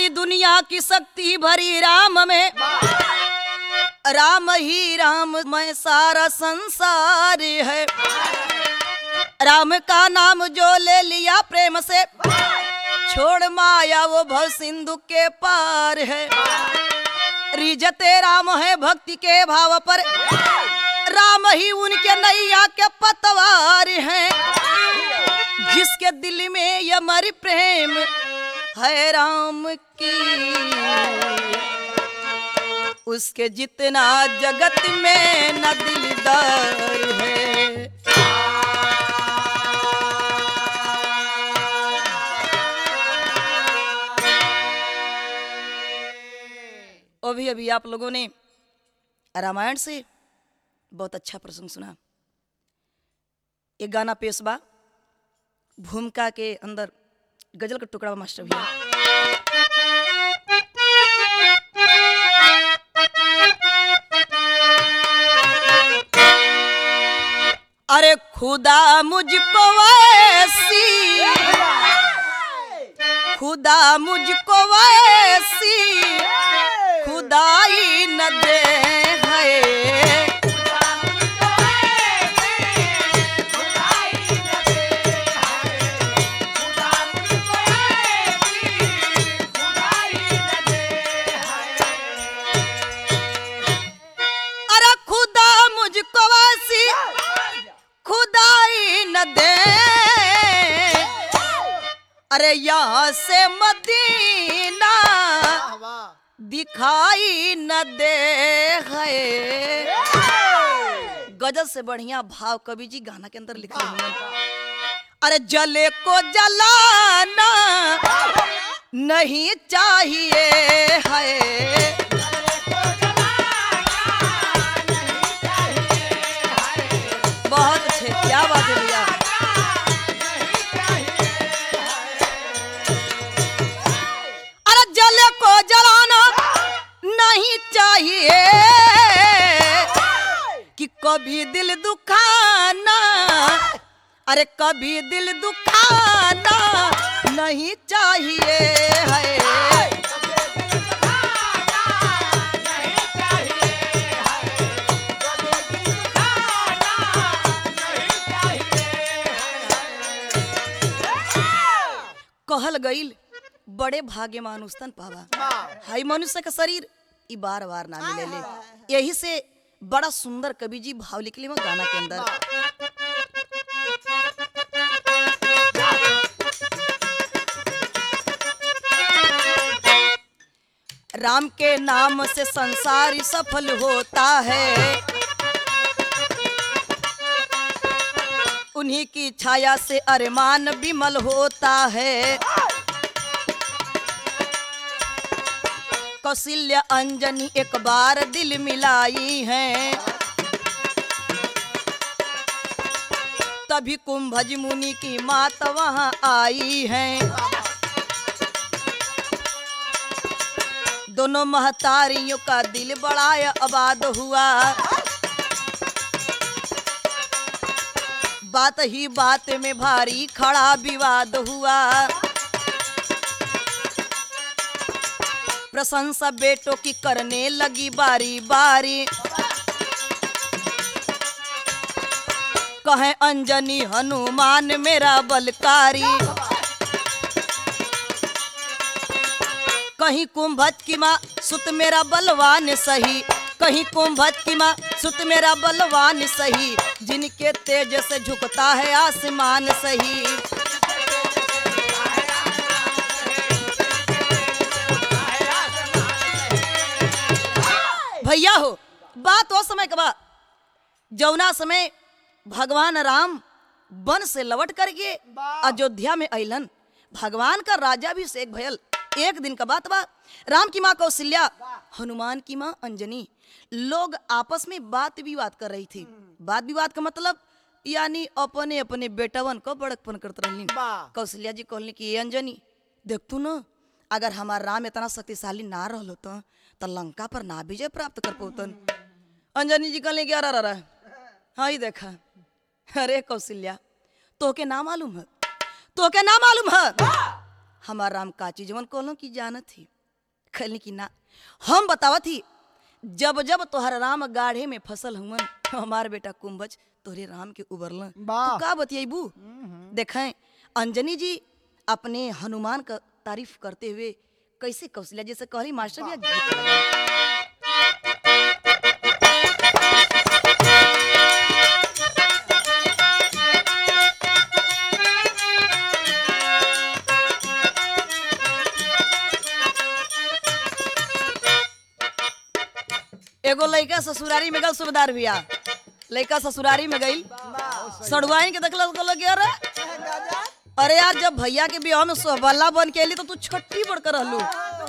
सारी दुनिया की शक्ति भरी राम में राम ही राम मैं सारा संसार है राम का नाम जो ले लिया प्रेम से छोड़ माया वो भव सिंधु के पार है रिजते राम है भक्ति के भाव पर राम ही उनके नैया के पतवार हैं जिसके दिल में ये मर प्रेम है राम की उसके जितना जगत में न दिलदार है अभी अभी आप लोगों ने रामायण से बहुत अच्छा प्रसंग सुना एक गाना पेश बा भूमिका के अंदर गजल का टुकड़ा बा मास्टर भैया अरे खुदा मुझको वैसी खुदा मुझको वैसी खुदाई न दे है अरे खुदा मुझको वैसी खुदाई न दे अरे यहाँ से मदीना दिखाई न दे है गजल से बढ़िया भाव कवि जी गाना के अंदर लिखे हुए अरे जले को जलाना नहीं चाहिए है बहुत अच्छे क्या बात है भैया अरे जल को जलाना नहीं चाहिए कि कभी दिल दुखाना अरे कभी दिल दुखाना नहीं चाहिए है कहल गईल बड़े भाग्य मानुस्तन पावा हाई मनुष्य का शरीर ई बार बार ना मिलेले यही से बड़ा सुंदर कवि जी भाव लिखले में गाना के अंदर राम के नाम से संसार सफल होता है उन्हीं की छाया से अरमान विमल होता है कौशल्या अंजनी एक बार दिल मिलाई है तभी कुंभज मुनि की मात वहां आई है दोनों महतारियों का दिल बड़ा आबाद हुआ बात ही बात में भारी खड़ा विवाद हुआ प्रशंसा बेटों की करने लगी बारी बारी कहे अंजनी हनुमान मेरा बलकारी कहीं कुंभत की माँ सुत मेरा बलवान सही कहीं कुंभत की माँ सुत मेरा बलवान सही जिनके तेज से झुकता है आसमान सही भैया हो बात वो समय के बाद जौना समय भगवान राम वन से लौट करके अयोध्या में अलन भगवान का राजा भी शेख भयल एक दिन का बात बा राम की माँ कौशल्या हनुमान की माँ अंजनी लोग आपस में बात विवाद कर रही थी बात विवाद का मतलब यानी अपने अपने बेटवन को बड़कपन करते रहनी कौशल्या जी कहली कि "ए अंजनी देख तू न अगर हमार राम इतना शक्तिशाली ना रहल होता तो लंका पर ना विजय प्राप्त कर पौतन अंजनी जी कहले कि अरे अरे अरे, हाँ ही देखा अरे कौशल्या तोके ना मालूम है तोके ना मालूम है हमार राम काची जवन कहलो की जानत थी कहली कि ना हम बतावत ही जब जब तोहर राम गाढ़े में फसल हुवन हमार बेटा कुंभज तोहरे राम के उबरल वाह। तो का बतियाबू देखें अंजनी जी अपने हनुमान का तारीफ करते हुए कैसे कौशल्या जैसे कहली मास्टर भैया गीत लगाओ। एगो लड़का ससुरारी में गल सुबेदार भैया लड़का ससुरारी में गई सड़ुआइन के देखल तो लगे अरे अरे यार जब भैया के बियाह में सोहबल्ला बन के अली तो तू छट्टी बढ़ कर रहलू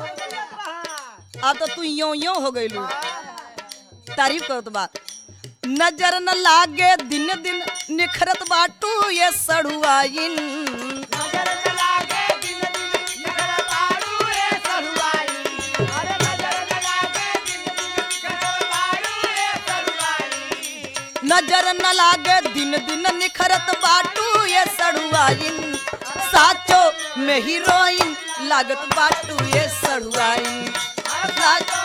अब तो तू यो यो हो गईलू तारीफ करत बा नजर न लागे दिन दिन निखरत बाटू ये सड़ुआइन नजर न लागे दिन दिन निखरत बाटू ये सड़ुआइन साचो में हीरोइन लागत बाटू ये सड़ुआइन साचो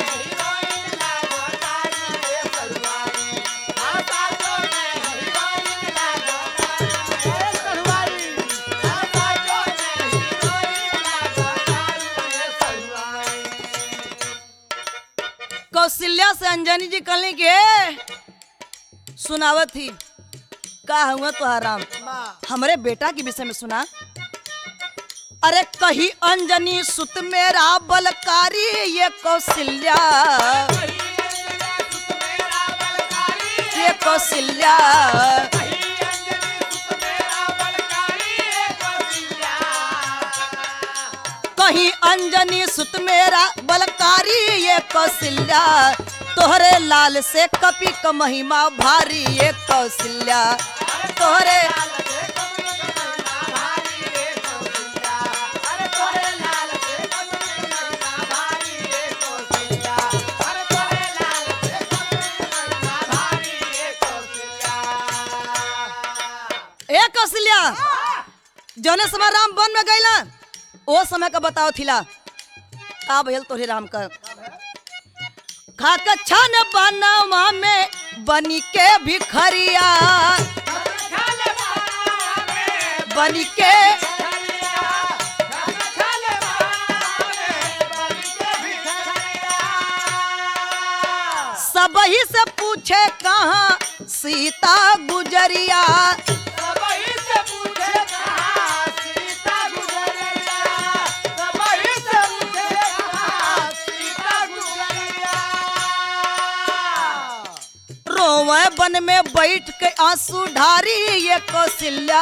कौशल्या से अंजनी जी कहली के सुनावत थी का हुआ तो राम हमरे बेटा के विषय में सुना अरे कही अंजनी सुत मेरा बलकारी ये कौशल्या ये कौशल्या कहीं अंजनी सुत मेरा बलकारी ये कौशल्या तोहरे लाल से कपी क महिमा भारी ये कौशल्या तोहरे ए कौशल्या जौने समय राम वन में गईला ओ समय का बताओ थिला का भइल तोहरे राम का खाक छन बनवा में बनी के भिखरिया बनी के सबही से पूछे कहाँ सीता गुजरिया रोवे बन में बैठ के आंसू ढारी ये कौशल्या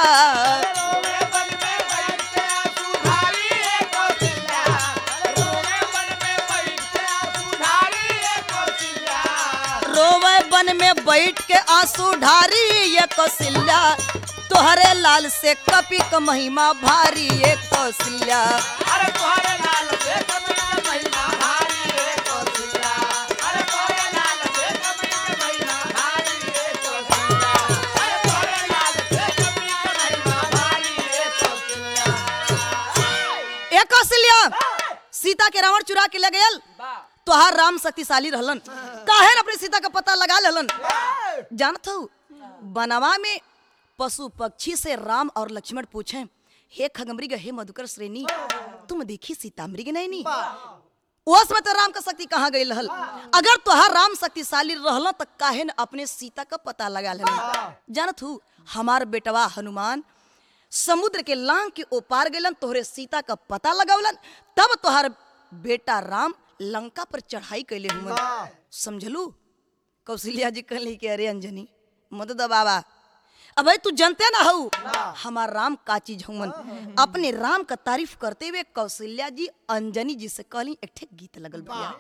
रोवे बन में बैठ के आंसू ढारी ये कौशल्या तोहरे लाल से कपी क महिमा भारी ये कौशल्या ए कौशल्या सीता के रावण चुरा के ले गयल तोहार राम शक्तिशाली रहलन काहे न अपनी सीता का पता लगा लेलन जानत हो बनवा में पशु पक्षी से राम और लक्ष्मण पूछे हे खगमृग हे मधुकर श्रेणी तुम देखी सीता मृग नहीं नी उस में तो राम का शक्ति कहाँ गई रहल अगर तोहार राम शक्तिशाली रहल तो काहे न अपने सीता का पता लगा लेलन जानत हूँ हमार बेटवा हनुमान समुद्र के लांग के ओपार गलन तोहरे सीता का पता लगावलन तब तोहार बेटा राम लंका पर चढ़ाई कैले हुए समझलू कौशल्या जी कहली कि अरे अंजनी मत दबावा अब तू जानते ना हऊ हमार राम का चीज हुमन अपने राम का तारीफ करते हुए कौशल्या जी अंजनी जी से कहली एक ठे गीत लगल भैया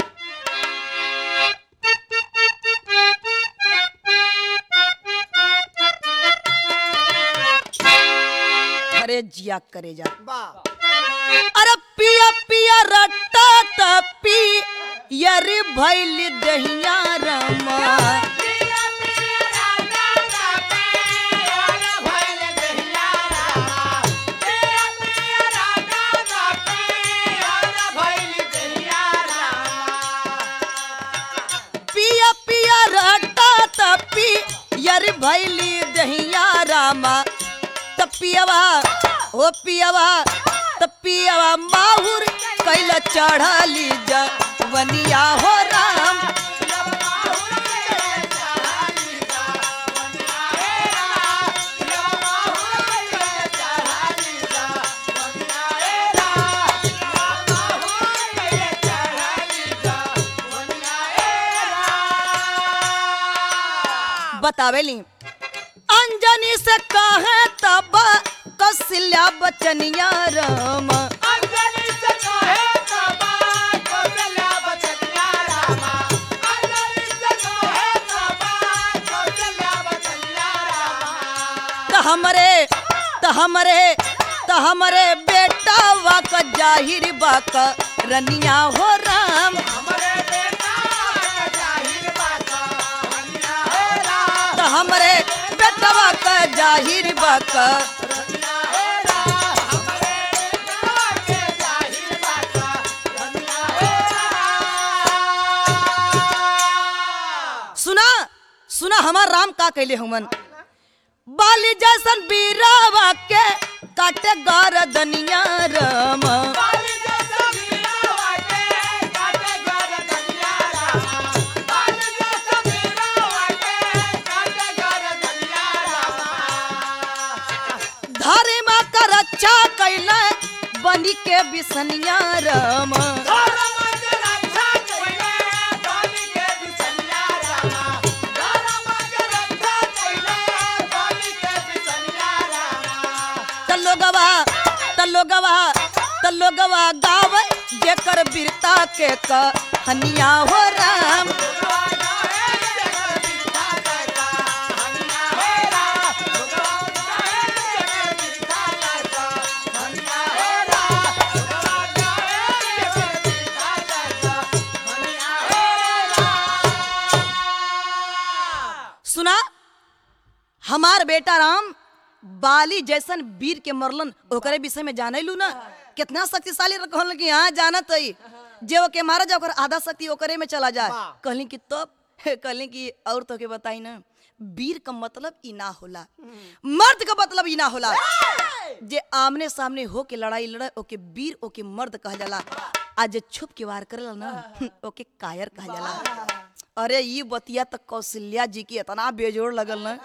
अरे जिया करे जा अरे पिया पिया रट्टा तपी यरी भैल दहिया रमा पियवा ओ पियवा त पियवा माहुर कैल चढ़ली जवनिया हो राम बतावेली अंजनी से कहे तब कौशल्या बचनिया राम अंजलि से कहे तबा कौशल्या बचनिया रामा अंजलि से कहे तबा कौशल्या बचनिया रामा त हमरे त हमरे त हमरे बेटा वाक जाहिर बाक रनिया हो राम हमरे बेटा के जाहिर बात हनिया हे राम त हमरे बेटवा का जाहिर बाक हनिया हे राम हमरे बेटा के जाहिर बात हनिया हे राम सुना सुना हमार राम का कैले हमन बाली जैसन बीरावा के काटे गरदनिया राम बाली जैसा मीरा वाटे काटे गरदनिया रामा बाली जैसा मीरा वाटे काटे गरदनिया रामा धर्म का रक्षा कैले बनी के बिसनिया राम धर्म के रक्षा कइले बाली के बिसनिया रामा धर्म के रक्षा कइले बाली के बिसनिया रामा तलोगवा तलोगवा तलोगवा गावे जेकर वीरता के कहनिया हो राम सुना हमार बेटा राम बाली जैसन वीर के मरलन ओकरे विषय में जाने लू ना कितना शक्तिशाली कहल कि हाँ जानत हई जे ओके मारा जा ओकर आधा शक्ति ओकरे में चला जाए वाह। कहली कि तब कहली कि और तो के बताई ना वीर का मतलब ई ना होला मर्द का मतलब ई ना होला जे आमने सामने हो के लड़ाई लड़े ओके वीर ओके मर्द कहल जाला आ जे छुप के वार करेला ना ओके कायर कहल जाला अरे ई बतिया तो कौशल्या जी की इतना बेजोड़ लगल ना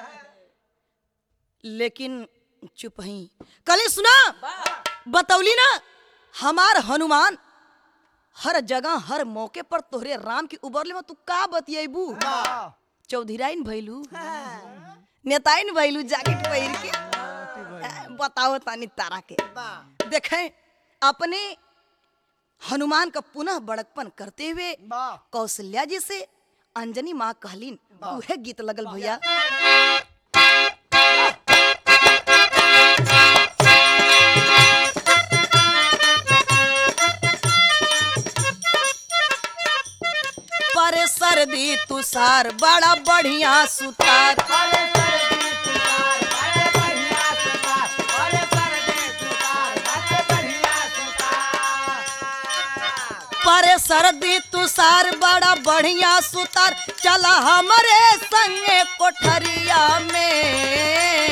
लेकिन चुप ही कल सुना बतौली ना हमार हनुमान हर जगह हर मौके पर तोहरे राम के उबरले में तू का बतियबू चौधराइन भैलू नेताइन भैलू जैकेट पहिर के आ, बताओ तानी तारा के देखें अपने हनुमान का पुनः बड़कपन करते हुए कौशल्या जी से अंजनी माँ कहलीन उहे गीत लगल भैया पर सर्दी तुषार बड़ा बढ़िया सुतार पर सर्दी तुषार बड़ा बढ़िया सुतार चला हमारे संगे कोठरिया में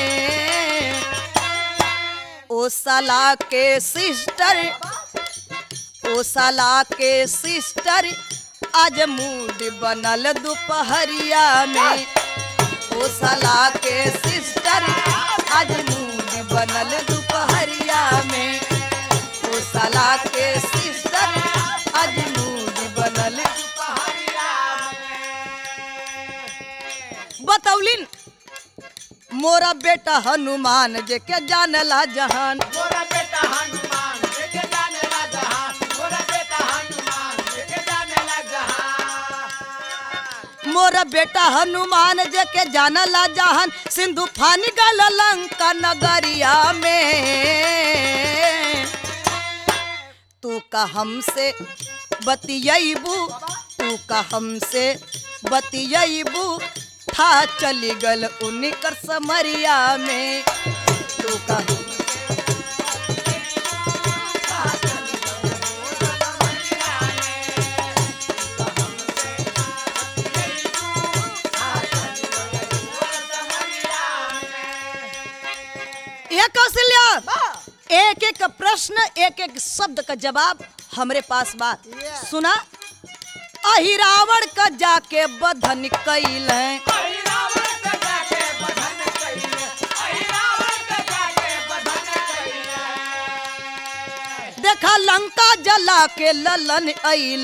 ओ सला के सिस्टर ओ साला के सिस्टर आज मूड बनल दोपहरिया में ओ साला के सिस्टर आज मूड बनल दोपहरिया में ओ साला के सिस्टर आज मूड बनल बतौलिन मोरा बेटा हनुमान जे के जानला जहान मोरा बेटा हनुमान लेके जाने ला जहां मोरा बेटा हनुमान लेके जाने ला जहां मोरा बेटा हनुमान जे के जानला जहान सिंधु फानी गल लंका नगरिया में तू का हमसे बतियबू तू का हमसे बतियबू था चली गल उनकर समरिया में तू का ये कौशल्या भैया एक एक प्रश्न एक एक शब्द का जवाब हमरे पास बा Yeah. सुना अहिरावण का जाके बधन कैल देखा लंका जला के ललन ऐल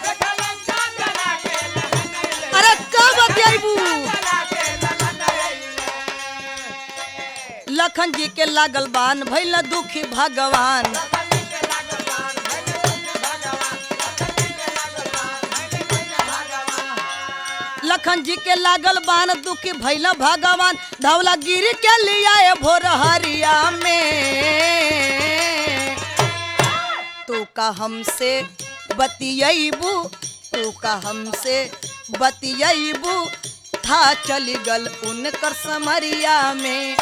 अरे कब बतियाबू लखन जी के लागल बान भैल दुखी भगवान लखन जी के लागल बान दुखी भैल भगवान धवला गिर के लिया भोर हरिया में तू का हमसे बतियबू तू का हमसे बतियबू था चल गल उनकर समरिया में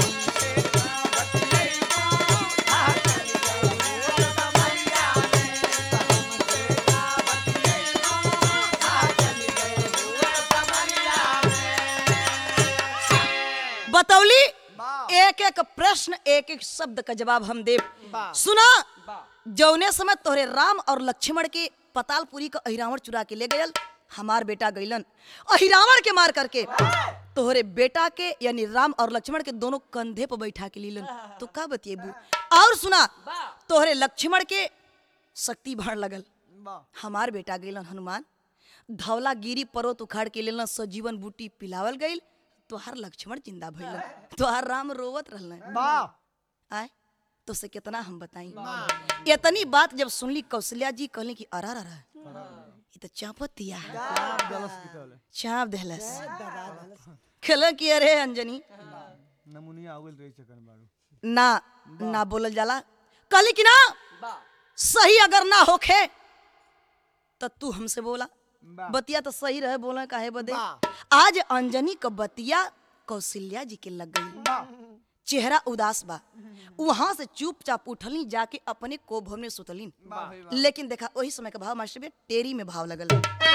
बतौली एक एक प्रश्न एक एक शब्द का जवाब हम देव वाह। सुना जौने समय तोहरे राम और लक्ष्मण के पतालपुरी का अहिरावण चुरा के ले गयल हमार बेटा गईलन अहिरावण के मार करके तोहरे बेटा के यानी राम और लक्ष्मण के दोनों कंधे पर बैठा के लीलन तो का बतिएबू और सुना तोहरे लक्ष्मण के शक्ति बढ़ लगल हमार बेटा गईलन हनुमान धवला गिरी पर्वत उखाड़ के लेलन सजीवन बूटी पिलावल गईल तोहार लक्ष्मण जिंदा भइलन तोहार राम रोवत रहलन आय तो से कितना हम बताई इतनी बात जब सुनली कौशल्या जी कहली कि अरा रहा ये तो चापत दिया चाप देहलस खेल कि अरे अंजनी नमुनिया आवल रही चकन बारू ना ना बोलल जाला कहली कि ना सही अगर ना होखे तो तू हमसे बोला बा। बतिया तो सही रहे बोला काहे बदे बा। आज अंजनी का बतिया कौशल्या जी के लग गई चेहरा उदास बा वहां से चुपचाप उठली जाके अपने कोभ में सुतलीन लेकिन देखा वही समय का भाव मास्टर बे टेरी में भाव लगल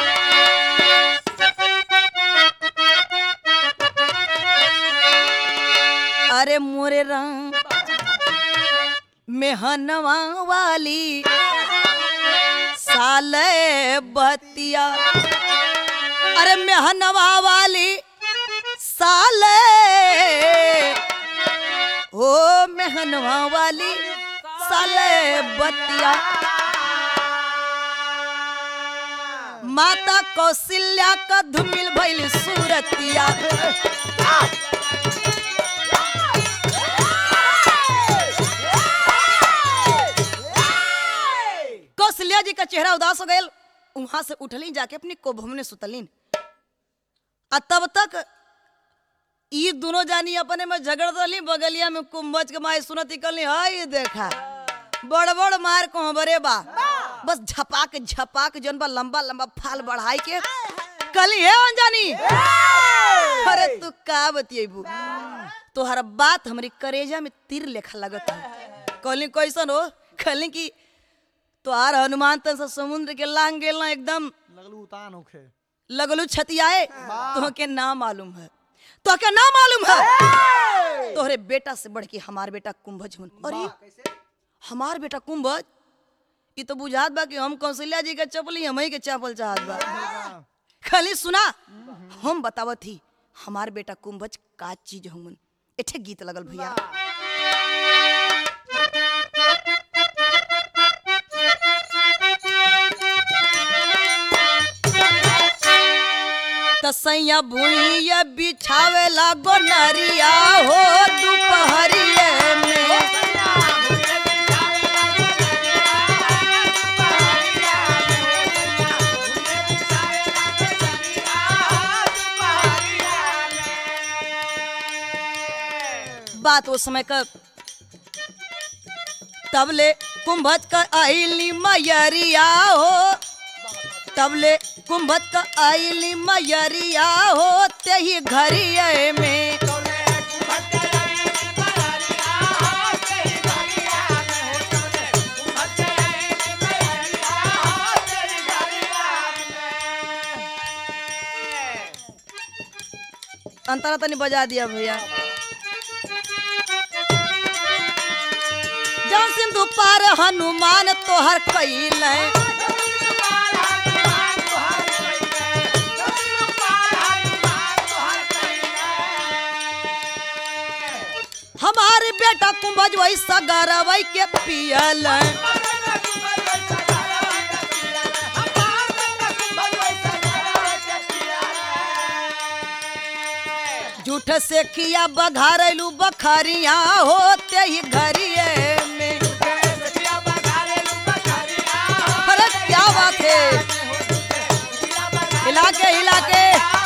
अरे मोरे राम मेहनवा वाली साले बतिया अरे मेहनवा वाली साले ओ मेहनवा वाली साले बतिया माता कौशल्या का धुमिल भइल सूरतिया कौशल्या जी का चेहरा उदास हो गयल वहां से उठली जाके अपनी कोभ में सुतलीन आ तब तक ई दोनों जानी अपने में झगड़ रही बगलिया में कुंभज के माई सुनती कली हाय देखा बड़ बड़ मार को बरे बा बस झपाक झपाक जन बा लंबा लंबा फाल बढ़ाई के कली है अनजानी अरे तू का बतियबू तोहर बात हमरी करेजा में तीर लेखा लगत है कहली कैसन हो कहली कि तोहार हनुमान तन से समुद्र के लांग गेल ना एकदम लगलू उतान होखे लगलू छतियाए तो के ना मालूम है तो के ना मालूम है तोहरे बेटा से बढ़ के हमार बेटा कुंभज हुन अरे हमार बेटा कुंभज ये तो बुझात बा कि हम कौशल्या जी के चपली हम ही के चपल चाहत बा खाली सुना हम बतावत ही हमार बेटा कुंभज का चीज हुमन एठे गीत लगल भैया तसैया भूइया बिछावेला गोनरिया हो दुपहरिए में बात उस समय का तबले कुंभज का आईली मयरिया हो तबले कुंभज का आईली मयरिया हो ते ही घरिये में अंतरा तनी बजा दिया भैया सिंधु पार हनुमान तोहर कैल हमारे बेटा कुंभज वही सगरवई के पियल झूठ से किया बघारेलू बखरिया होते ही घरिए में अरे क्या बात है हिला के हिला के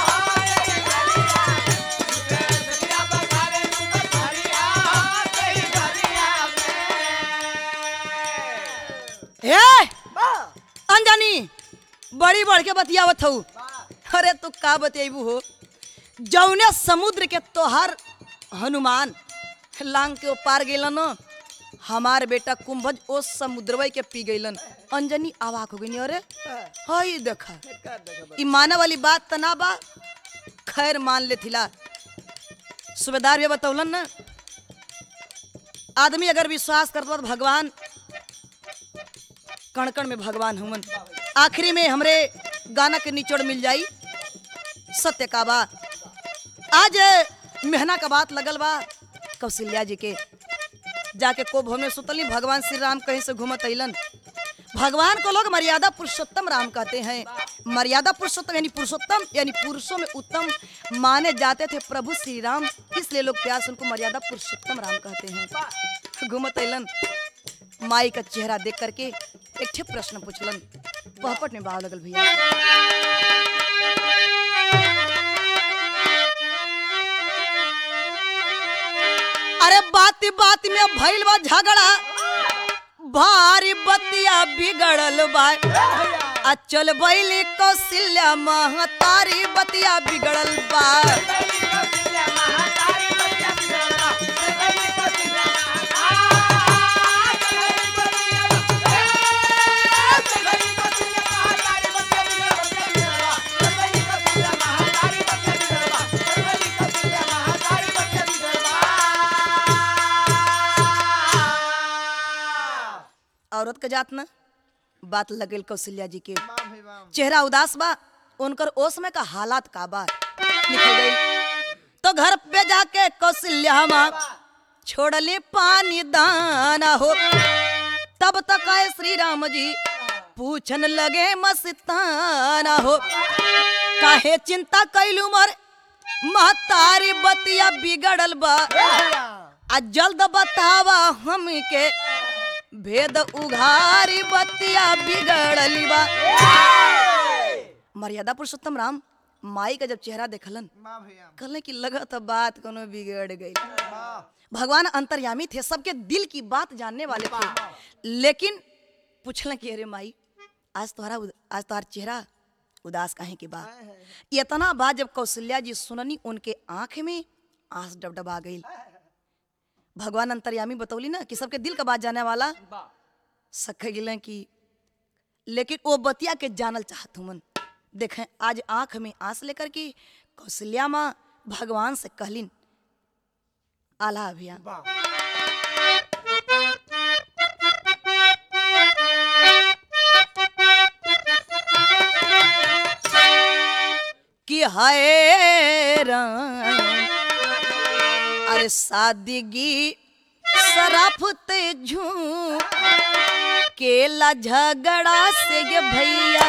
हे अंजनी बड़ी बढ़ के बतियावत हूँ अरे तू का बतेबू हो जौने समुद्र के तोहार हनुमान लांग के पार गेलन हमार बेटा कुंभज ओ समुद्रवई के पी गईलन अंजनी आवाक हो गई अरे हई देखा ई माने वाली बात त ना बा खैर मान ले थिला सुबेदार भी बतौलन ना आदमी अगर विश्वास करता तो भगवान कण कण में भगवान हुमन आखिरी में हमरे गाना के निचोड़ मिल जाई सत्य का बा आज मेहना का बात लगल बा कौशल्या जी के जाके को भवन में सुतली भगवान श्री राम कहीं से घूमत अइलन भगवान को लोग मर्यादा पुरुषोत्तम राम कहते हैं मर्यादा पुरुषोत्तम यानी पुरुषोत्तम यानी पुरुषों में उत्तम माने जाते थे प्रभु श्री राम इसलिए लोग प्यार से उनको मर्यादा पुरुषोत्तम राम कहते हैं घूमत अइलन माई का चेहरा देख करके एक ठे प्रश्न पूछलन पहपट में भाव लगल भैया अरे बाती बाती में भइल बा झगड़ा भारी बतिया बिगड़ल बा आ चल बैली कौशल्या महतारी बतिया बिगड़ल बा औरत के जात न बात लगल कौशल्या जी के चेहरा उदास बा उनकर ओ समय का हालात का बा लिखल गइल तो घर पे जाके कौशल्या माँ छोड़ले पानी दाना हो तब तक आए श्री राम जी पूछन लगे मस्ताना हो काहे चिंता कैलू मर महतारी बतिया बिगड़ल बा आ जल्द बतावा हमके भेद उघारी बतिया बिगड़ली बा मर्यादा पुरुषोत्तम राम माई का जब चेहरा देखलन कहले कि लगत बात कोनो बिगड़ गई भगवान अंतर्यामी थे सबके दिल की बात जानने वाले थे लेकिन पूछलन कि अरे माई आज तुम्हारा उद- आज तुम्हारा चेहरा उदास काहे के बा इतना बात जब कौशल्या जी सुननी उनके आंख में आंस डबडबा गई भगवान अंतर्यामी बतौली ना कि सबके दिल का बात जाने वाला सख गिले कि लेकिन वो बतिया के जानल चाहत हुमन देखें आज आंख में आंस लेकर के कौशल्या माँ भगवान से कहलिन आला अभियान कि हाय राम अरे सादगी सराफते झूम केला झगड़ा से ये भैया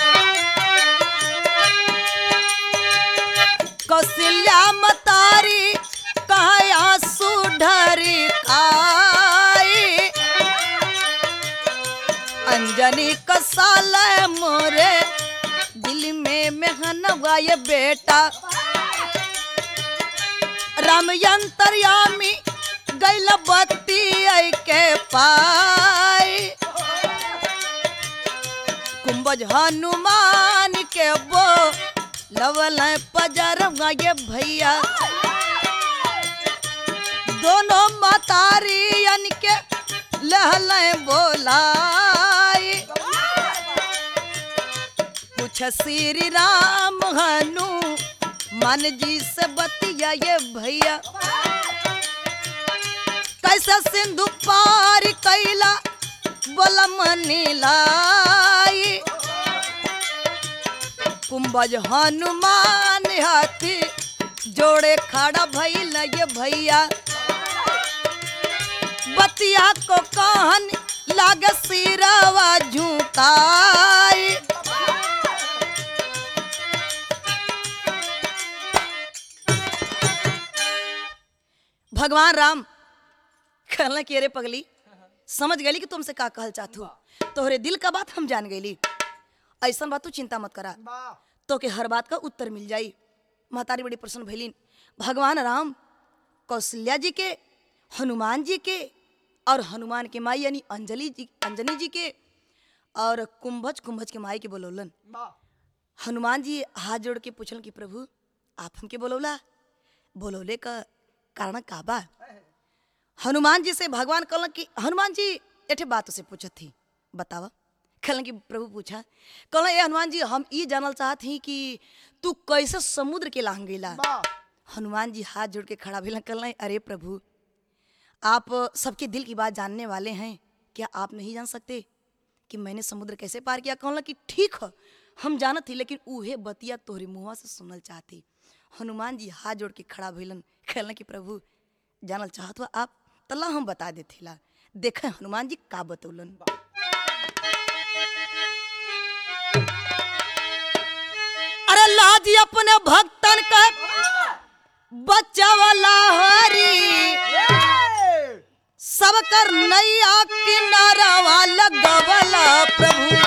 कौशल्या मतारी कहा आंसू ढरी खाई अंजनी कसाल मोरे दिल में मेहनवा ये बेटा राम यंतरयामी गैल बत्ती आई के पाई कुंभज हनुमान के बो लवल पजरवा ये भैया दोनों मतारियन के लहल बोलाई पूछ श्री राम हनु मन जी से बतिया ये भैया कैसे सिंधु पार कैल आज हनुमान हाथी जोड़े खड़ा भइल ये भैया बतिया को कहन लाग सिरवा झुकाई भगवान राम कहला कि अरे पगली समझ गई कि तुमसे का कहल चाहतू तोहरे दिल का बात हम जान गईली ऐसा बात तू चिंता मत करा तो के हर बात का उत्तर मिल जाई महतारी बड़ी प्रसन्न भैलीन भगवान राम कौशल्या जी के हनुमान जी के और हनुमान के माई यानी अंजलि जी अंजनी जी के और कुंभज कुंभज के माई के बोलौलन हनुमान जी हाथ जोड़ के पूछलन कि प्रभु आप हमके बोलौला बोलौले का कारण का बा हनुमान जी से भगवान कहलन कि हनुमान जी एठे बात से पूछत थी बतावा कहलन कि प्रभु पूछा कहलन ए हनुमान जी हम ई जानल चाहत ही कि तू कैसे समुद्र के लांग गेला हनुमान जी हाथ जोड़ के खड़ा भेलन कहलन अरे प्रभु आप सबके दिल की बात जानने वाले हैं क्या आप नहीं जान सकते कि मैंने समुद्र कैसे पार किया कहला कि ठीक है हम जानत थी लेकिन उहे बतिया तोहरे मुँह से सुनल चाहती हनुमान जी हाथ जोड़ के खड़ा भइलन कहलन कि प्रभु जानल चाहत हो आप तला हम बता देथिला देखे हनुमान जी का बतौलन अरे लाजी अपने भक्तन का बच्चा वाला हरी सब कर नैया किनारा लगवला प्रभु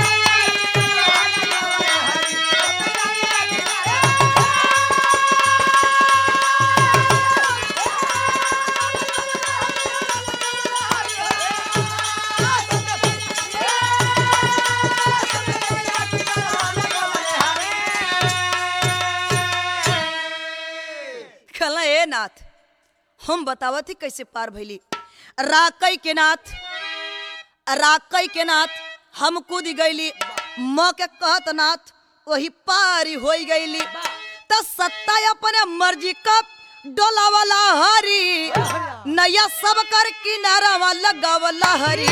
कहला ए नाथ हम बतावत ही कैसे पार भइली राकई के नाथ राकई के नाथ हम कूद गईली म के कहत नाथ वही पारी हो गईली त सत्ता अपने मर्जी का डोला वाला हरी नया सब कर किनारा वाला गवला हरी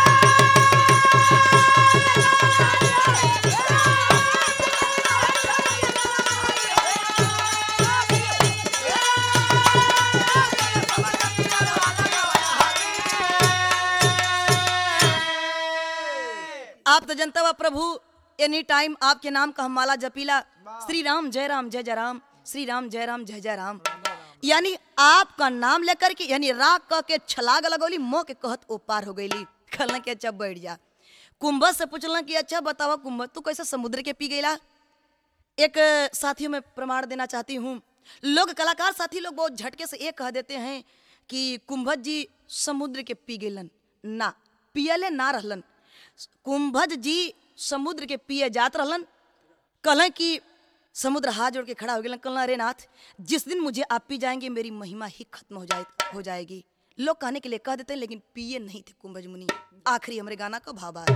आप तो जनता बा प्रभु एनी टाइम आपके नाम का हम माला जपीला श्री राम जय राम जय जय राम श्री राम जय राम जय जय राम यानी आपका नाम लेकर के यानी राग कह के छलाग लगौली मोह के कहत ओ पार हो गईली कहलन कि अच्छा बैठ जा कुंभज से पूछलन कि अच्छा बतावा कुंभज तू कैसे समुद्र के पी गईला एक साथियों में प्रमाण देना चाहती हूँ लोग कलाकार साथी लोग बहुत झटके से ये कह देते हैं कि कुंभज जी समुद्र के पी गेलन ना पियले ना रहलन कुंभज जी समुद्र के पिए जात रहलन कहलन कि समुद्र हाथ जोड़ के खड़ा हो गया कहलन अरे नाथ जिस दिन मुझे आप पी जाएंगे मेरी महिमा ही खत्म हो जाए हो जाएगी लोग कहने के लिए कह देते हैं लेकिन पिए नहीं थे कुंभज मुनि आखिरी हमारे गाना का भाव आ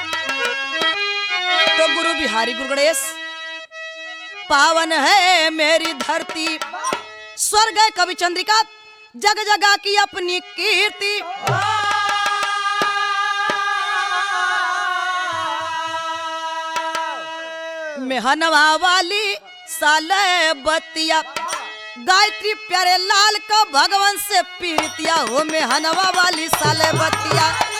तो गुरु बिहारी गुरु गणेश पावन है मेरी धरती स्वर्ग है कवि चंद्रिका जग जगा की अपनी कीर्ति मेहनवा वाली साले बतिया गायत्री प्यारे लाल का भगवान से पीतिया हो मेहनवा वाली साले बतिया